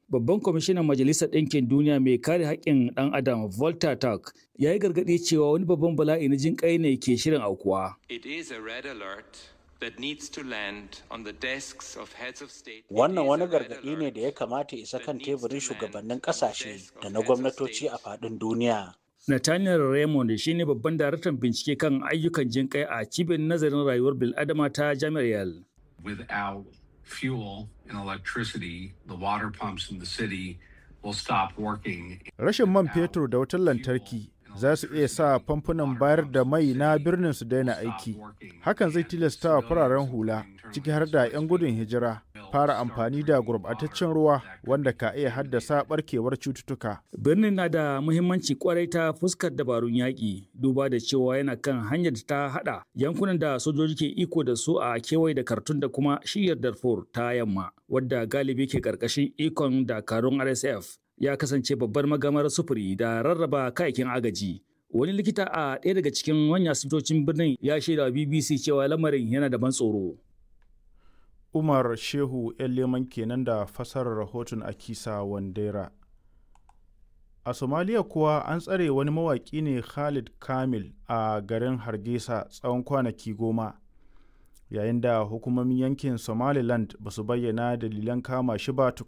babban kwamishinan majalisar ɗinkin duniya mai kare haƙƙin ɗan adam volta turk ya yi gargaɗi cewa wani babban bala'i na jin ƙai ne ke shirin aukuwa It is a red alert that needs to land on the desks of heads of state. Wannan wani gargaɗi ne da ya kamata isa kan teburin shugabannin ƙasashe da na gwamnatoci a faɗin duniya. Nathaniel Raymond shine babban daraktan bincike kan ayyukan jin ƙai a cibiyar nazarin rayuwar bil'adama ta jami'ar Yale. Without fuel and electricity, the water pumps in the city will stop working. Rashin man fetur da wutar lantarki za su iya sa famfunan bayar da mai na birnin su daina aiki. Hakan zai tilasta wa fararen hula, ciki har da 'yan gudun hijira, fara amfani da gurbataccen ruwa wanda ka iya haddasa barkewar cututtuka. Birnin na da muhimmanci kwarai ta fuskar dabarun yaƙi, duba da cewa yana kan hanyar da ta haɗa yankunan da sojoji ke iko da su a kewaye da Kartun da kuma shiyar Darfur ta yamma, wadda galibi ke ƙarƙashin ikon dakarun RSF. ya kasance babbar magamar sufuri da rarraba kayakin agaji. Wani likita a ɗaya daga cikin manyan asibitocin birnin ya shaida wa BBC cewa lamarin yana da ban tsoro. Umar Shehu ‘yan leman kenan da fasarar rahoton Akisa Wandera. A Somaliya kuwa an tsare wani mawaƙi ne Khalid Kamil a garin Hargesa tsawon kwanaki goma. Yayin da hukumomin yankin Somaliland ba su bayyana dalilan kama shi ba tukuna.